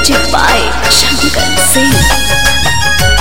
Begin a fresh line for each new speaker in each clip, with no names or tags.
Music by Shankar Singh.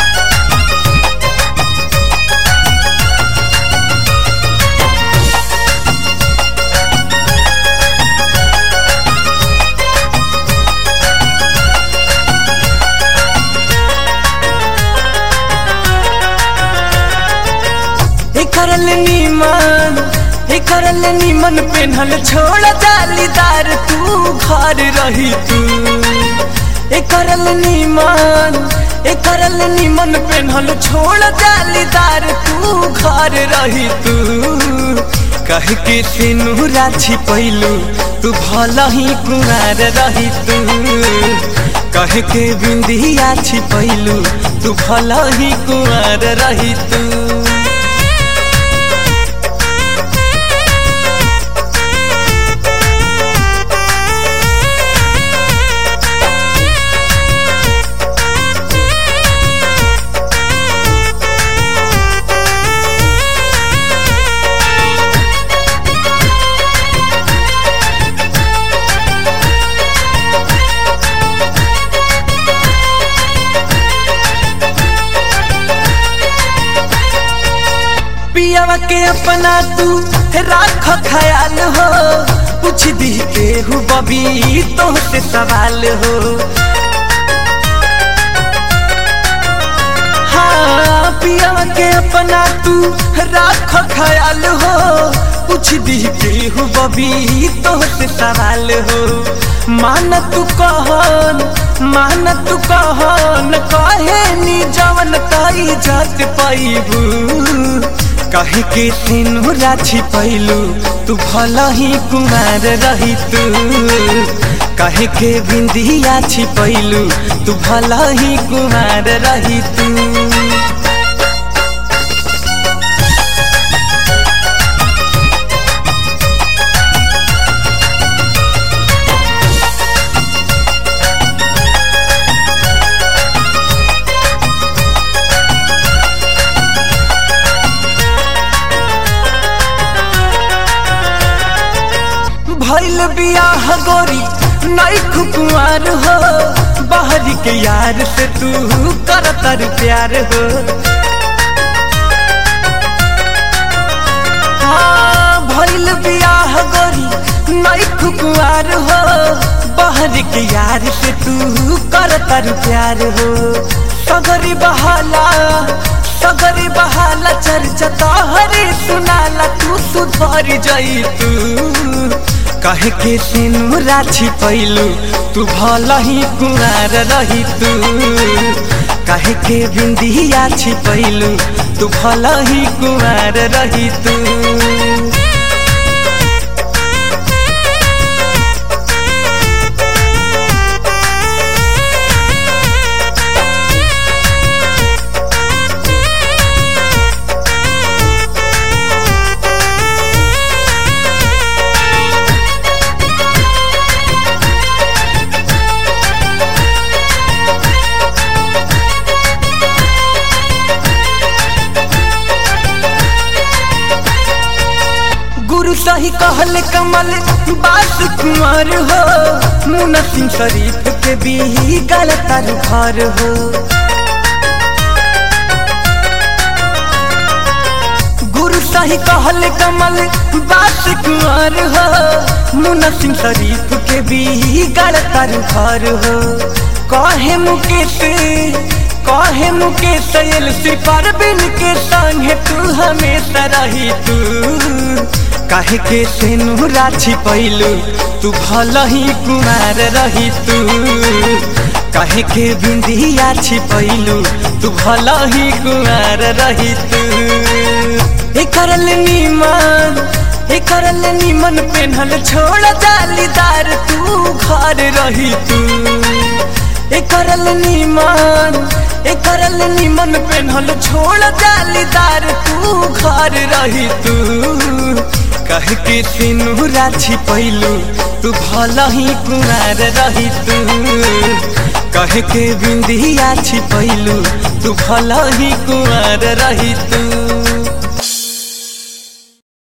हे करल नीमन हे करल नीमन पेन्हल छोड़ जालीदार तू घर रही तू हे करल नीमन हे करल नीमन पेन्हल छोड़ जालीदार तू घर रही तू कह के तेनू राछी पैलू तू भला ही कुमार रही तू कह के बिंदिया छिपैलू तू भला ही कुमार रही तू पियावा के अपना तू राख ख्याल हो पूछ दी के हु बबी तो से सवाल हो हाँ पियावा के अपना तू राख ख्याल हो पूछ दी के हु बबी तो से सवाल हो मान तू कहन मान तू कहन कहे नी जवन कई जात पैबू कहे के तीनू राछी पैलू तू भला ही कुमार रही तू कहे के बिंदिया छिपैलू तू भला ही कुमार रही तू भैल बियाह गोरी नई कुमार हो बाहरी के यार से तू करतर प्यार हो हाँ भैल बियाह गोरी नई कुमार हो बाहरी के यार से तू करतर प्यार हो सगरी बहाला सगरी बहाला चर्चा तोहरे सुनाला तू सुधर जाई तू कहे के तेनू राछी पैलू तू भला ही कुमार रही तू कहे के बिंदिया छिपैलू तू भला ही कुमार रही तू गुरु सही कहल कमल बास कुमार हो मुना सिंह शरीफ के भी गलत घर हो गुरु सही कहल कमल बास कुमार हो मुना सिंह शरीफ के भी गलत घर हो कहे मुकेश कहे मुकेश एलसी परबिन के संगे तू हमेशा रही तू काहे के तेनू राछी पैलू तू भला ही कुमार रही तू काहे के बिंदिया छिपैलू तू भला ही कुमार रही तू हे करल नीमन हे करल नीमन पेन्हल छोड़ जालीदार तू घर रही तू हे करल नीमन हे करल नीमन पेन्हल छोड़ जालीदार तू घर रही तू कह के तीनू राछी पैलू तू भला ही कुमार रही तू कह के बिंदिया छिपैलू तू भला ही कुमार रही तू